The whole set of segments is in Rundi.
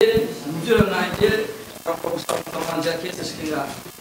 muvyo nanjye akagusaba mukamanje akese shikinga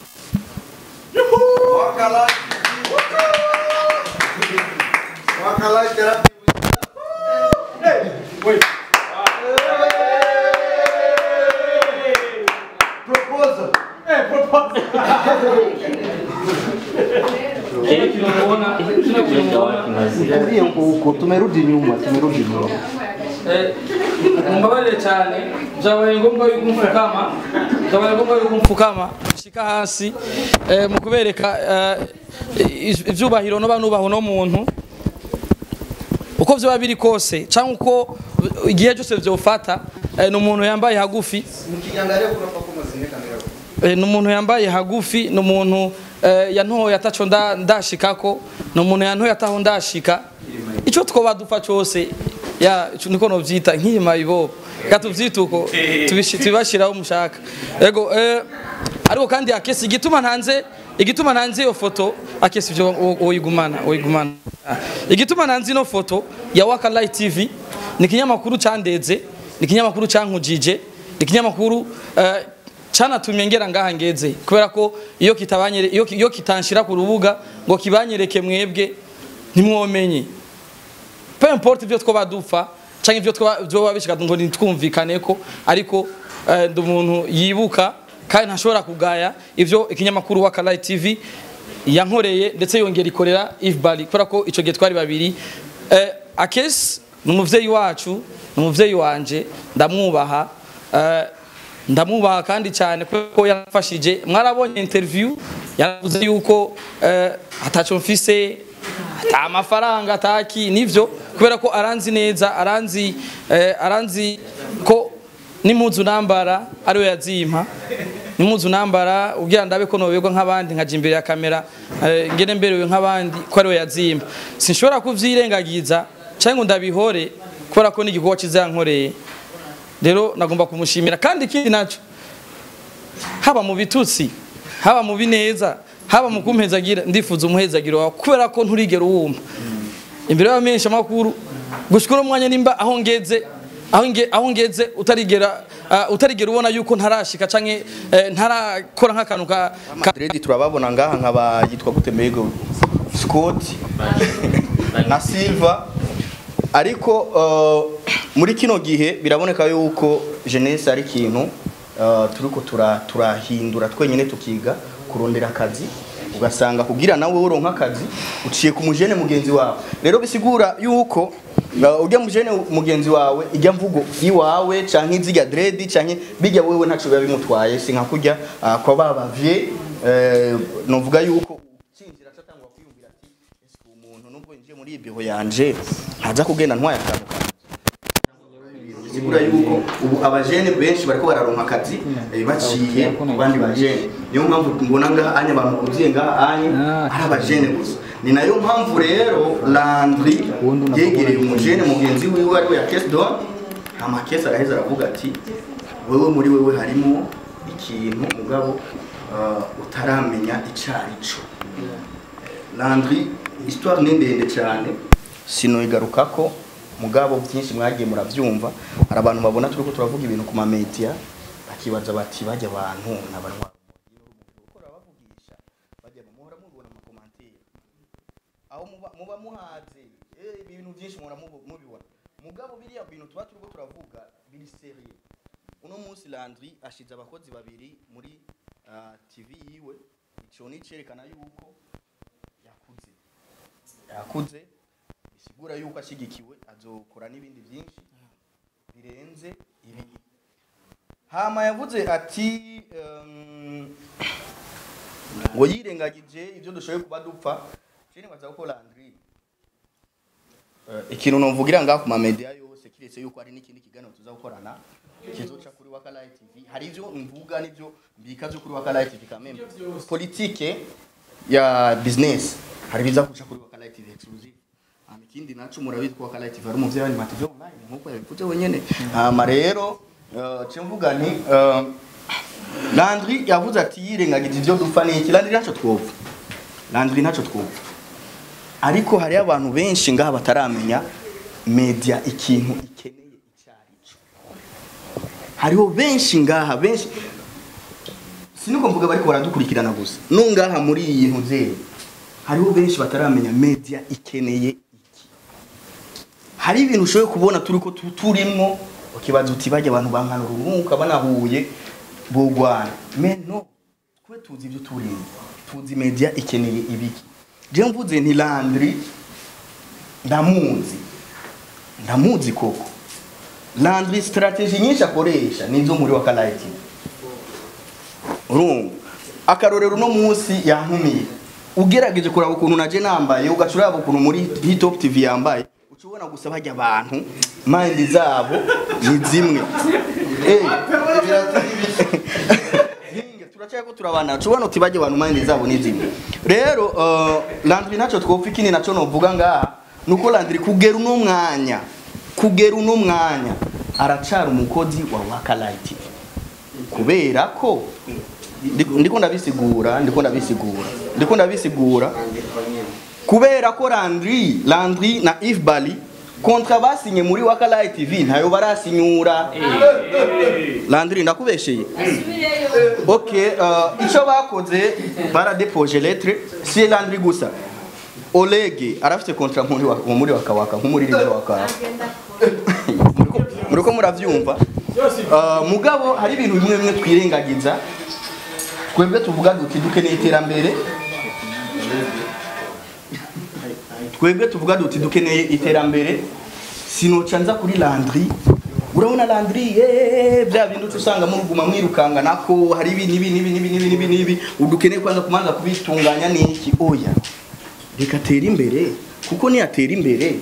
kile kinamuona kile kinamuona Niambie huko huko, tumerudi nyuma, tumerudi nyuma. Eh, mumbabarire cyane byabaye ngombwa yuko mfukama byabaye ngombwa yuko mfukama shika hasi eh, mu kubereka eh, iz- ivyubahiro no banubaho no muntu uko vyoba biri kose cyangwa uko igihe cyose vyofata eh, ni umuntu yambaye hagufi Eh, ni umuntu yambaye hagufi ni umuntu eh, yantoye ataco nda- ndashikako ni umuntu yantoye ataho ndashika ico twoba dupfa cose ya ico niko novyita nkiyima ibo reka tuvyite uko tubishi- tubibashiraho mushaka ego eh, ariko kandi akesi igituma ntanze igituma ntanze iyo foto akesi ivyo woyigumana woyigumana Ah, igituma ntanze ino foto ya Waka Light TV ni ikinyamakuru candeze ni ikinyamakuru cankujije ni ikinyamakuru eh, canatumye ngera ngaha ngeze kubera ko iyo kitabanyere iyo, iyo kitanshira ku rubuga ngo kibanyereke mwebwe ntimwomenye peu importe ivyo twoba dupfa canke ivyo twoba vyoba bishika ngo nitwumvikane ko ariko eh, ndi umuntu yibuka kandi ntashobora kugaya ivyo ikinyamakuru wa Kalai TV yankoreye ndetse yongera ikorera Yves Bali kubera ko ico gihe twari babiri eh, Akes ni umuvyeyi wacu ni umuvyeyi wanje ndamwubaha eh, ndamwubaha kandi cyane kuko yarafashije mwarabonye interview yaravuze yuko eh, ataco mfise ata amafaranga ataki nivyo kubera ko aranzi neza aranzi eh, aranzi ko n'impuzu nambara ariwe yazimpa n'impuzu nambara ubwira ndabe ko noberwa nk'abandi nkaja imbere ya kamera eh, ngene mberewe nk'abandi ko ariwe yazimpa sinshobora kuvyirengagiza canke ngo ndabihore kubera ko n'igikorwa cizankoreye rero nagomba kumushimira kandi ikindi naco haba mu bitutsi haba mu bineza haba mu kumpezagira ndifuza umuhezagiro wawe kubera ko nturigera uwumva imbere y'abamenyesha makuru gushikura umwanya nimba aho ngeze aho nge aho ngeze utarigera uh, utarigera ubona yuko ntarashika canke eh, ntarakora nk'akantu ka, ka Madrid turababona ngaha nkaba yitwa gute Mego Scott na Silva ariko uh, muri kino gihe biraboneka yuko jeunesse ari ikintu uh, turiko tura turahindura twenyene tukiga kurondera akazi ugasanga kugira nawe uronka akazi uciye ku mujene mugenzi wawe rero bisigura yuko uh, ujya mujene mugenzi wawe ijya mvugo iwawe canke izijya dread canke bijya wewe ntaco biba bimutwaye sinka kurya uh, kwa babavye uh, novuga yuko ucinjira atatangwa kwiyumvira ati ese umuntu nubwo yinjiye muri ibiho yanje ntaza kugenda ntwaye akantu kanjye bisigura yuko ubu abajene benshi bariko bararonka akazi eh, baciye ku bandi bajene niyo mpamvu mbona ngaha anya abantu kuziye ngaha anya ari abajene gusa ni nayo mpamvu rero Landry yegereye umujene mugenzi wiwe ariwe ya Kesdon amakesi araheza aravuga ati wewe muri wewe harimo ikintu mugabo uh, utaramenya icarico Landry histoire ni ndende cyane sinoyigarukako mugabo byinshi mwagiye murabyumva hari abantu babona turiko turavuga ibintu ku mamedia bakibaza bati bajya abantu n'abantu bavugisha bajya muhora mubona mu commentaire aho muba muba muhaze eh ibintu byinshi muhora mubu- mubibona mugabo biriya bintu tuba turiko turavuga biri serieux uno munsi Landry ashize abakozi babiri muri ah, TV yiwe ico ni cerekana yuko yakuze yakuze bisigura yuko ashyigikiwe azokora n'ibindi byinshi birenze ibi hama yavuze ati um, ngo yirengagije ibyo dushoboye kuba dupfa cene baza ko Landry uh, ikintu novugira ngaho ku mamedia yose kiretse yuko hari n'ikindi kiganiro tuzakorana kizoca kuri Waka Live TV hari ivyo mvuga n'ivyo mbika vyo kuri Waka Live TV kameme politike ya business hari biza kuca kuri Waka Live TV exclusive hama ikindi naco murabizi ko Waka Live TV ari umuvyeyi w'animative online nkuko yabivuze wenyene hama rero uh, ce mvuga nti uh, Landry yavuze ati yirengagije ivyo dupfa n'iki Landry ntaco twopfa Landry ntaco twopfa ariko hari abantu benshi ngaha bataramenya media ikintu ikeneye icyarico hariho benshi ngaha benshi siniko mvuga bariko baradukurikirana gusa no ngaha muri iyi ntuzeyi hariho benshi bataramenya media ikeneye iki hari ibintu ushoboye kubona turi ko tu- turimwo ukibaza uti bajya abantu bankana urunuka banahuye bogwana me no twe tuzi ibyo turimo tuzi media ikeneye ibiki je mvuze nti landry ndamuzi ndamuzi koko landry strategy nyinshi akoresha nizo muri wakalaiti urumva akarorero uno munsi yantumiye ugerageje kuraba ukuntu naje nambaye ugaca uraba ukuntu muri hitop tv yambaye uca ubona gusa bajya abantu mandi zabo ni zimwe Eh, Hinge, turacyako turabana uca ubona uti bajya abantu mandi zabo ni zimwe rero uh, landry nacyo twopfa ikindi naco novuga ngaha nuko landry kugera uno mwanya kugera uno mwanya aracara umukozi wa wakalaiti kubera ko Ndi- ndiko ndabisigura ndiko ndabisigura ndiko ndabisigura kubera ko Landry Landry na Yves Bali kontra basinye muri Wakalayi TV ntayo barasinyura Landry ndakubesheye okay uh, ico bakoze baradepoje lettre si Landry gusa Olege arafite kontra muri wa- muri wakawaka nk'umuririmbyi wa wakawaka Muriko- muriko muravyumva Uh, mugabo hari ibintu bimwe bimwe twirengagiza twebwe tuvuga duti dukeneye iterambere twebwe tuvuga duti dukeneye iterambere sinoca nza kuri landry urabona landry eh, bya bintu uca usanga muruguma mwirukanga nako hari ibi nibi nibi nibi nibi nibi nibi udukeneye kwanza kumanza kubitunganya niki oya reka atere imbere kuko niyatera imbere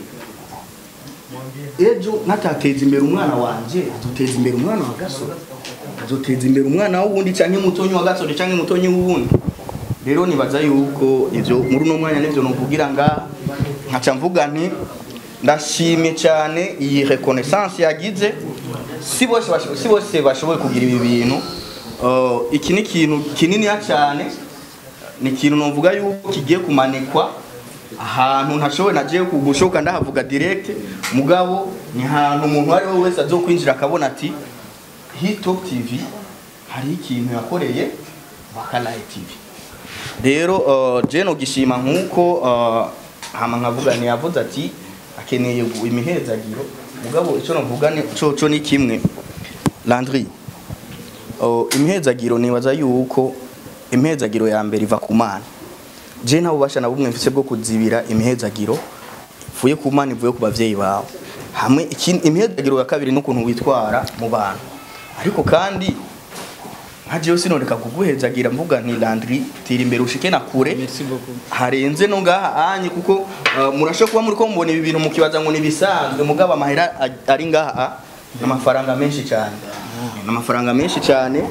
ejo natateza imbere umwana wanje azoteza imbere umwana wa gasore azoteza imbere umwana w'uwundi cyangwa umutonyi wa gasore cyangwa umutonyi w'uwundi rero nibaza yuko ivyo muri uno mwanya nivyo novugira ngaha nkaca mvuga nti ndashimye cyane iyi reconnaissance yagize si bose basho- si bose bashoboye kugira ibi bintu Uh, iki ni ikintu kininiya cyane ni ikintu novuga yuko kigiye kumanikwa ahantu ntashoboye nagiye kugushoka ndahavuga direct mugabo ni ahantu umuntu uwo ari we wese azokwinjira akabona ati hitop tv hari ikintu yakoreye bakalaye tv rero uh, je no gishima nkuko uh, hama nkavuga ni yavuze ati akeneye gu- imihezagiro mugabo ico novuga ni coco ni kimwe Landry uh, imihezagiro nibaza yuko imihezagiro ya mbere iva ku mana je nta bubasha na bumwe mfise bwo kuzibira imihezagiro ivuye ku mana ivuye ku bavyeyi bawe hamwe ikindi- imihezagiro ya kabiri n'ukuntu witwara mu bantu ariko kandi nka jewe sinoreka kuguhezagira mvuga nti Landry tira imbere ushike na kure Merci beaucoup. harenze no ngaha anye kuko uh, murasho kuba muri ko mubona ibi bintu mukibaza ngo nibisanzwe mugabo amahera a- ari ngaha n'amafaranga menshi cyane n'amafaranga menshi cyane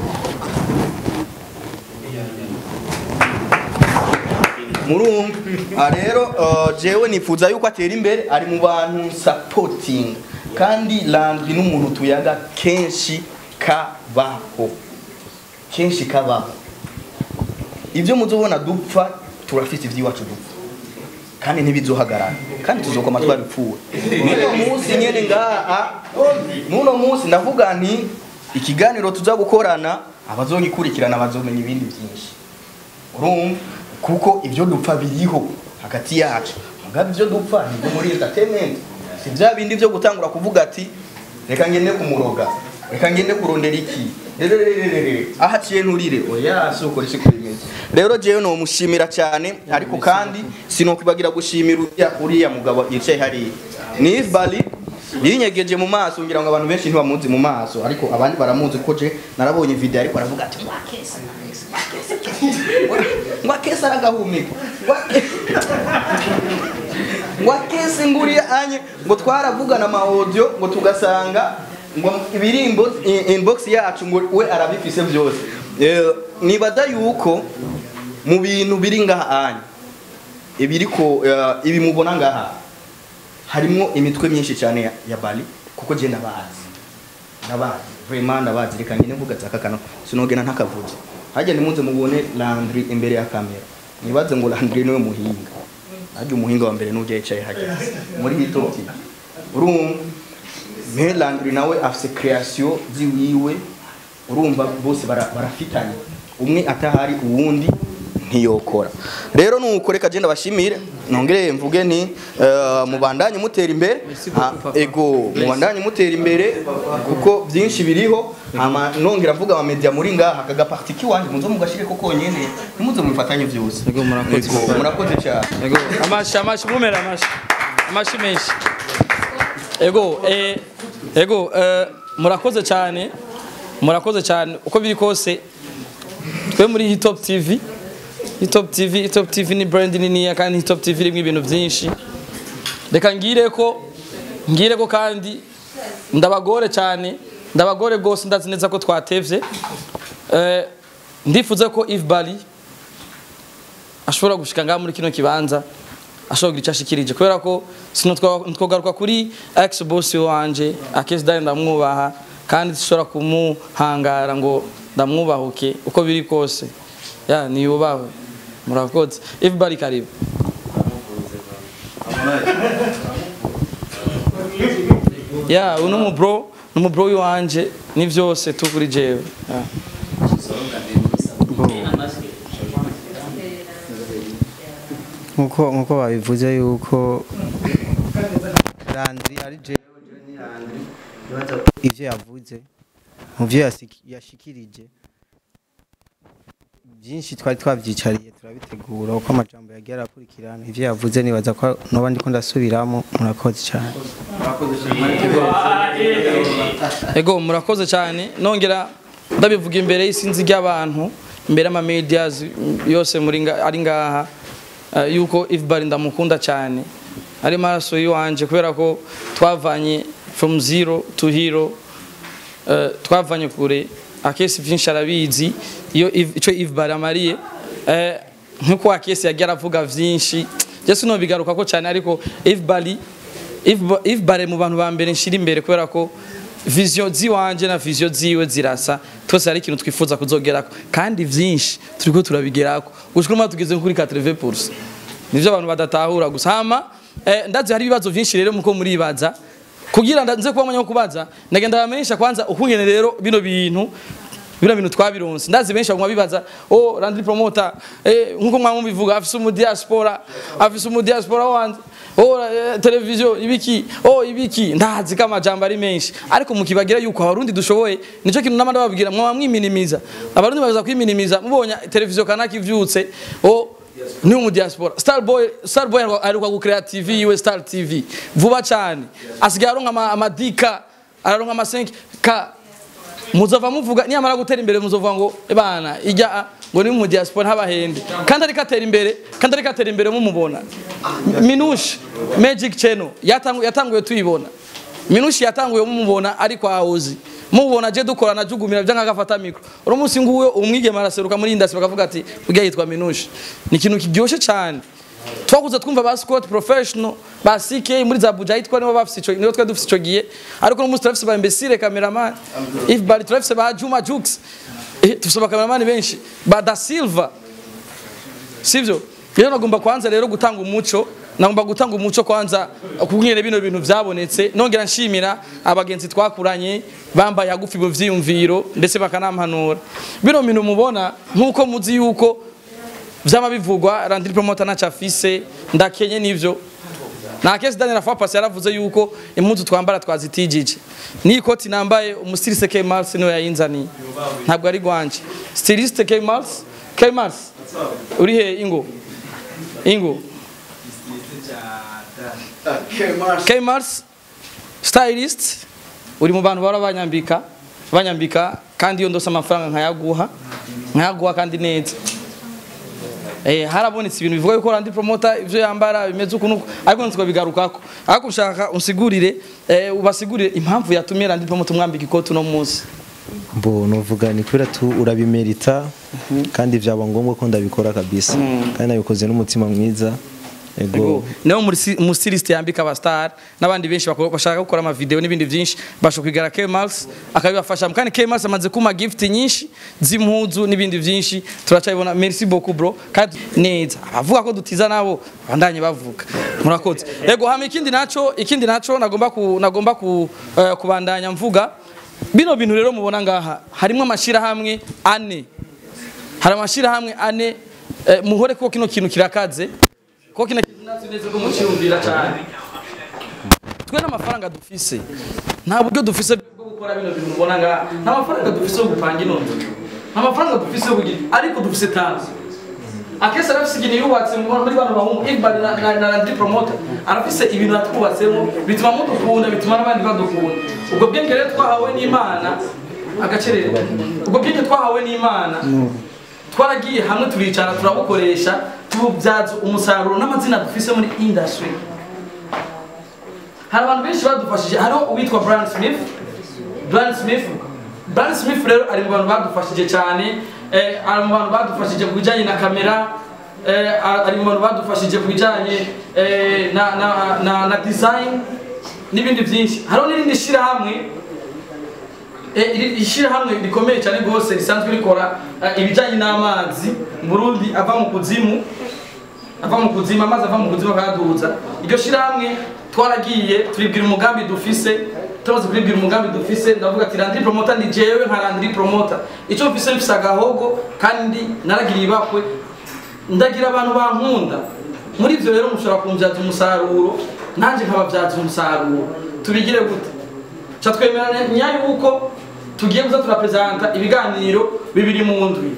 murumva Ah, rero uh, jewe nifuza yuko atera imbere ari mu bantu supporting kandi Landry n'umuntu tuyaga kenshi kabaho kenshi kabaho ibyo muzobona dupfa turafite iby'iwacu dupfa kandi ntibizohagarara kandi tuzokoma twabipfuwe n'uno munsi nyene ngaha n'uno munsi ndavuga nti ikiganiro tuza gukorana abazogikurikirana bazomenya ibindi byinshi urumva kuko ibyo dupfa biriho hagati yacu mugabo ibyo dupfa nibyo muri entertainment si bya bindi byo gutangura kuvuga ati reka ngende kumuroga reka ngende kurondera iki rererererere aho aciye nturire oya si uko risi kubimeze rero jewe nomushimira cyane ariko kandi sinokwibagira gushimira uriya uriya mugabo yicaye hariya ni Yves Bali yinyegeje mu maso ngira ngo abantu benshi ntibamuzi mu maso ariko abandi baramuzi kuko je narabonye video ariko aravuga ati mwakesa mwakesa aragahumeka wakese nguriya anye ngo twaravugana ama audio ngo tugasanga ngo ibirimbo i- inbox yacu ngo we arabifise byose Eh, nibaza yuko mu bintu biri ngaha anye ibiri ko eh, ibi mubona ngaha harimo imitwe myinshi cyane ya, ya Bali kuko je ndabazi ndabazi vraiment ndabazi reka ngene mvuga zakakano sinogena ntakavuze hajya nimuze mubone Landry imbere ya kamera nibaze ngo Landry niwe muhinga ajya umuhinga wa mbere n'ujya yicaye hajya muri hitoti urumva mais Landry nawe afise création ziwiwe urumva bose bara- barafitanye umwe atahari uwundi ntiyokora rero nuko reka genda bashimire nongere mvuge nti eh, mubandanye mutera imbere Ha, ego mubandanye mutera imbere kuko byinshi biriho hama nongera mvuga ama media muri ngaha aka gaparti kiwanje muzo mugashire ko konyene ntimuze mufatanye vyose Ego, murakoze. Ego, murakoze cyane Ego, amashi amashi mumera amashi amashi menshi ego eh, ego eh, murakoze cyane murakoze cyane uko biri kose twe muri hitop tv hitop tv hitop tv ni brand niniya kandi hitop tv irimo ibintu byinshi reka ngire ko ngire ko kandi ndabagore cyane ndabagore rwose ndazi neza ko twatevye eh, ndifuza ko Yves Bali ashobora gushika ngaha muri kino kibanza ashobora kugira icyo ashikirije kubera ko sinotwogaruka kuri ex boss wanje akesi dani ndamwubaha kandi dushobora kumuhangara ngo ndamwubahuke uko biri kose ya niyubahwe murakoze everybody karibu ya uno mu bro ni bro wanje ni byose tu kuri jewe ya. nkuko nkuko babivuze yuko Landry ari jewe jewe ni Landry nibaza ko ivyo yavuze mu vyo yasiki- yashikirije byinshi twari twavyicariye turabitegura uko amajambo yagiye arakurikirana ivyo yavuze nibaza ko noba ndiko ndasubiramo murakoze cyane ego murakoze cyane nongera ndabivuga imbere y'isinzi ry'abantu imbere y'ama medias yose muri nga- ari ngaha eh, yuko Ifbari ndamukunda cyane ari maraso yiwanje kubera ko twavanye from zero to hero eh, twavanye kure akesi byinshi arabizi iyo Yves- ico Ifbari amariye eh, nkuko akesi yagiye aravuga vyinshi Jesu no bigaruka ko cyane ariko Ifbari Ifbari mu bantu ba mbere nshira imbere kubera ko vision ziwanje na vision ziwe zirasa twese ari ikintu twifuza kuzogerako kandi vyinshi turiko turabigerako gushika umwe tugeze kuri 80% nivyo abantu badatahura gusa hama eh, ndazi hari ibibazo vyinshi rero muko muribaza kugira nda- nze kuba mwanya wo kubaza ndagenda bamenyesha kwanza ukungene rero bino bintu bino bintu twabironse ndazi benshi baguma bibaza oh Landry promoter eh nkuko mwamu bivuga afise umu diaspora afise umu diaspora wanze oh eh, televiziyo ibiki oh ibiki ndazi kama jambo ari menshi ariko mukibagira yuko abarundi dushoboye nico kintu namanda bababwira mwaba mwiminimiza abarundi baza kwiminimiza mubonye televiziyo kanaka ivyutse oh ni umu diaspora starboy starboy aheruka gucrea tv yiwe star tv vuba cyane asigaye aronka ama- amadika araronka ama 5 ka muzova muvuga niyamara gutera imbere muzovuga ngo bana ijya ngo ni mu diaspora ntabahende kandi ariko atera imbere kandi ariko atera imbere mumubona minushi magic channel yatanguye yatanguye tuyibona minushi yatanguye mumubona ariko awuzi mubona je dukorana jugumira byanga gafata mikro uro munsi nguwe umwigema araseruka muri industry bakavuga ati kugira yitwa minushi ni ikintu kiryoshe cyane twakuze twumva ba Scott professional ba CK muri za Abuja yitwa nibo bafise ico nibo twa dufise ico giye ariko no munsi turafise ba imbecile cameraman if bari turafise ba Juma Jux eh tufise ba cameraman benshi ba Da Silva sivyo rero nagomba kwanza rero gutanga umuco nagomba gutanga umuco kwanza kubwire bino bintu byabonetse nongera nshimira abagenzi twakuranye bambaye hagufi mu vyiyumviro ndetse bakanampanura bino bintu mubona nkuko muzi yuko vyama bivugwa Landry promoter naca afise ndakenye nivyo na kesi Daniel Afapasi yaravuze yuko impuzu twambara twazitijije ni koti nambaye umustiliste K Mars niwe yayinzaniye ntabwo ari gwanje stiliste K Mars K Mars uri he ingo ingo K Mars stylist uri mu bantu bara banyambika banyambika kandi iyo ndose amafaranga nkayaguha nkayaguha kandi neza Eh, harabonetse ibintu bivuga yuko Landry promoter ivyo yambara bimeze uku nuko ariko nziko bigarukako ariko ushaka unsigurire eh, ubasigurire impamvu yatumye Landry promoter mwambika ikoti no munsi mbo nuvuga ni kubera tu urabimerita kandi byaba ngombwa ko ndabikora kabisa kandi nabikoze n'umutima mwiza Ego. Ego. niwo muri- umusilisite yambika abastar n'abandi benshi bako- bashaka gukora amavideo n'ibindi byinshi basho kwigara Kmals akabibafasha kandi Kmals amaze kuma gift nyinshi z'impuzu n'ibindi byinshi turacabibona merci beaucoup bro kandi neza avuga ko dutiza nabo bandanye bavuga murakoze yego hama ikindi naco ikindi naco nagomba ku nagomba ku eh, kubandanya mvuga bino bintu rero mubona ngaha harimo amashirahamwe ane hari amashirahamwe ane eh, muhore ko kino kintu kirakaze ko kino kintu natwe neza ko muciyumvira cyane twe n'amafaranga dufise nta buryo dufise bwo gukora bino bintu mubona ngaha nta mafaranga dufise yo gupanga ino nzu nta mafaranga dufise yo kugira ariko dufise tanzi akese arafise ikintu yubatse mu- muri bano bahungu Iqbal na, na, na Landry Promoter arafise ibintu yatwubatsemo bituma mudukunda bituma n'abandi badukunda ubwo bwenge rero twahawe n'Imana agacerere ubwo bwenge twahawe n'Imana twaragiye hamwe turicara turabukoresha tububyaza umusaruro n'amazina dufise muri industry hari abantu benshi badufashije hariho uwitwa Brian Smith Brian Smith Brian Smith rero ari mu bantu badufashije cyane eh, ari mu bantu badufashije ku bijyanye na kamera eh, ari mu bantu badufashije ku bijyanye eh, na, na, na, na design n'ibindi byinshi hariho n'irindi shyirahamwe Eh, iri ishyirahamwe rikomeye cyane rwose risanzwe rikora eh, ibijyanye n'amazi mu Burundi ava mu kuzimu ava mu kuzimu amazi ava mu kuzimu akayaduza iryo shyirahamwe twaragiye turibwira umugambi dufise tumaze kuribwira umugambi dufise ndavuga ati Landry Promoter ni jewe nka Landry Promoter icyo mfise mfise agahogo kandi naragiriye ibakwe ndagira abantu bankunda muri ibyo rero mushobora kumbyaza umusaruro nanjye nkababyaza umusaruro tubigire gute ca twemeranya yuko tugiye kuza turapresenta ibiganiro bibiri mu ndwi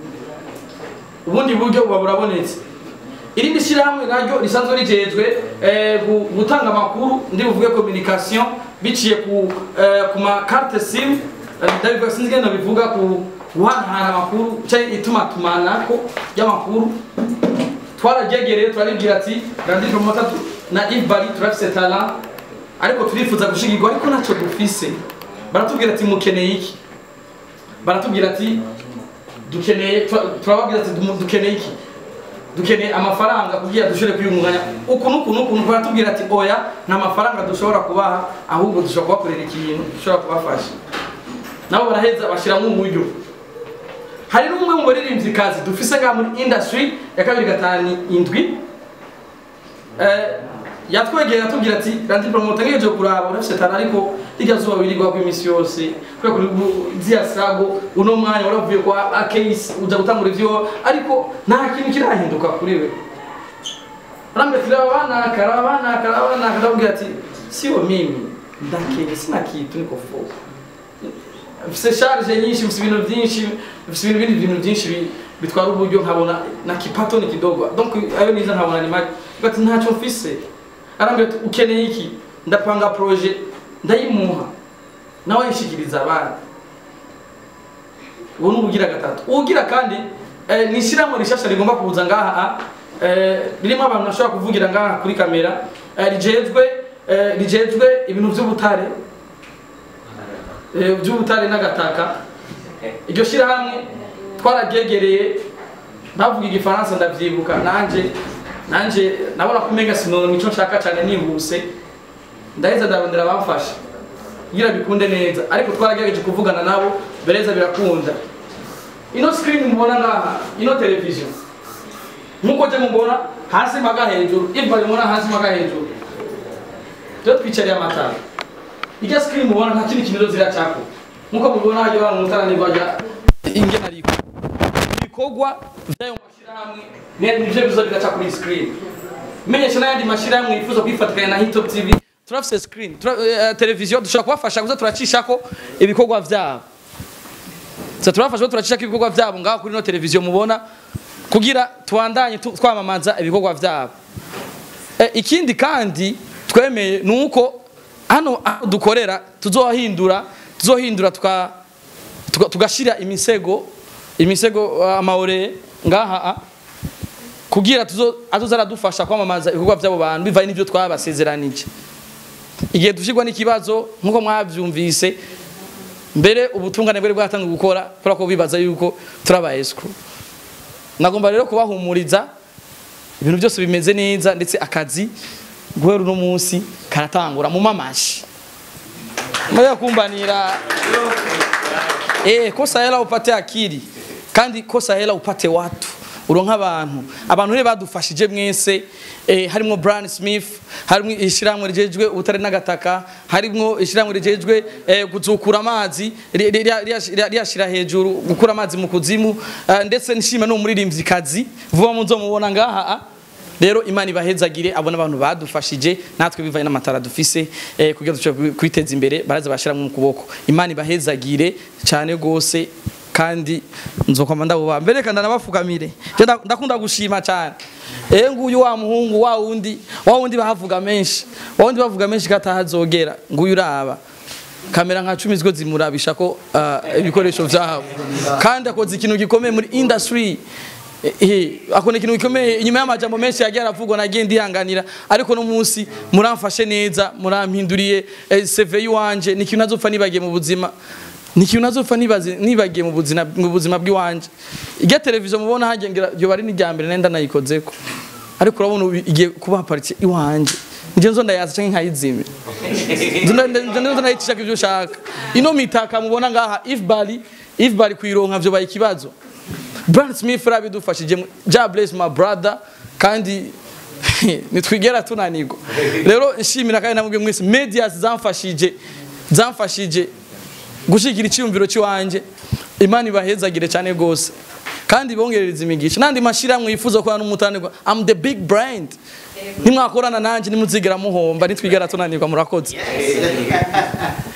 ubundi buryo buba burabonetse irindi shyirahamwe naryo risanzwe rijejwe eh, gu- gutanga amakuru ndi buvuge communication biciye ku eh, ku ma carte sim eh, ndabivuga sinzi ngene bivuga ku guhanahana amakuru cyangwa itumatumanako y'amakuru twararyegereye turaribwira ati Landry Promoter tu- na Yves Bari turafise talent ariko turifuza gushigirwa ariko ntacyo dufise baratubwira ati mukeneye iki baratubwira ati dukeneye tura- turababwira ati "Dumu- dukeneye iki dukeneye amafaranga kugira dushobore kwiyungunganya uku n'uku n'uku n'uku baratubwira ati oya nta mafaranga dushobora kubaha ahubwo dushobora kubakorera ikintu dushobora kubafasha nabo baraheza bashyiramo uburyo hari n'umwe mu baririmbyikazi dufise ngaha muri industry ya kabiri gatanu indwi eh, yatwegera atubwira ati Landry Promoter ngejeje kuraba urafise tana ariko rirya zuba wirirwa ko iminsi yose kubera kuri zia sago uno mwanya waravuye kwa akase uja gutangura ivyo ariko nta kintu kirahinduka kuri we Rambe tilaba bana karaba bana karaba bana karabwira ati sio mimi ndake sina kitu niko fo mfise charge nyinshi mfise ibintu byinshi mfise ibintu bindi bintu byinshi bi- bitwara uburyo nkabona na kipato ni kidogo donc ayo niza nkabona ni make ati ntacyo mfise arambwira ati ukeneye iki ndapanga projet ndayimuha nawe yishikiriza abandi ubu ni ubugira gatatu ubugira kandi eh, ni ishyirahamwe rishasha rigomba kuza ngaha eh, ririmo abantu bashobora kuvugira ngaha kuri kamera eh, rijejwe eh, rijejwe ibintu by'ubutare eh, by'ubutare n'agataka iryo shyirahamwe twararyegereye bavuga igifaransa ndavyibuka nanje nanje nabona ko umenga sinonoma ico nshaka cyane nihuse ndaheza ndarondera abamfasha kugira bikunde neza ariko twaragerageje kuvugana nabo bereza birakunda ino screen mubona ngaha ino television nkuko je mubona hasi maga hejuru iva mubona hasi maga hejuru rero twicariye amatara irya screen mubona nta kindi kintu ziracako nkuko mubona hajya abantu mutarani bajya ingena ariko ibikorwa by'ayo mashyirahamwe ni- nivyo biza biraca kuri screen menyesha n'ayandi mashyirahamwe yifuza kwifatikanya na hitop tv turafise screen tura, uh, televiziyo dushobora kubafasha kuza turacishako ibikorwa vyabo Sa turafasha ko turacishako ibikorwa vyabo ngaho kuri no televiziyo mubona kugira tubandanye tu- twamamaza ibikorwa vyabo Eh, ikindi kandi twemeye ni uko hano aho dukorera tuzohindura tuzohindura tuka tuga- tugashira imisego imisego uh, amaore ngaha ah, kugira tuzo azoza aradufasha kwamamaza ibikorwa by'abo bantu bivanye n'ibyo twabasezeranije igihe dushirwa n'ikibazo nk'uko mwabyumvise mbere ubutungane bwari bwatangiye gukora kubera ko bibaza yuko turaba escrow nagomba rero kubahumuriza ibintu byose bimeze neza ndetse akazi guhera uno munsi karatangura mu mamashi Mmoja kumbanira eh kosa hela upate akili kandi kosa hela upate watu uronka abantu abantu rero badufashije mwese eh, harimo Brian Smith harimo ishiramwe rijejwe ubutare n'agataka harimo ishiramwe rijejwe eh, kuzukura amazi ri- ri- ri- ri- riyashira hejuru gukura amazi mu kuzimu eh, ndetse nishima no muririmbyi kazi vuba muzomubona ngaha ah. rero imana ibahezagire abona abantu badufashije natwe bivanye n'amatara dufise eh, kugira dushobore kwiteza imbere baraza bashiramo mu kuboko imana ibahezagire cyane gose kandi nzokwama ndabuba mbere kandi nabafukamire Je nda- ndakunda gushima cyane eh nguyu wa muhungu wa wundi wa wundi bahavuga menshi wa wundi bavuga menshi katahazogera nguyu uraba kamera nka cumi ziko zimurabisha ko ah, ibikoresho vyabo kandi akoze ikintu gikomeye muri industry Eh, akona ikintu gikomeye inyuma y'amajambo menshi yagiye aravugwa nagiye ndihanganira ariko no munsi muramfashe neza murampinduriye eh, CV yiwanje ni ikintu nazopfa nibagiye mu buzima ni ikintu nazopfa nibaze- nibagiye mu buzima mu buzima bw'iwanje irya televiziyo mubona hagengera ryo bari n'irya mbere nenda nayikozeko ariko urabona ubu igiye kuba haparitse iwanje nje nzo ndayaza canke nkayizimya nzo ndayicisha ibyo ushaka ino mitaka mubona ngaha if bali if bali kuyironka vyo baye ikibazo Brand Smith rabidufashije ja bless my brother kandi nitwigera tunanirwa rero nshimira kandi namubwiye mwese medias zamfashije zamfashije gushikira icyumviro cy'iwanje imana ibahezagire cyane gose kandi bongerereza imigisha nandi mashiramwe yifuza kuba n'umutanirwa I'm the big brand nimwakorana nanje nimuzigera muhomba nitwigera tunanirwa murakoze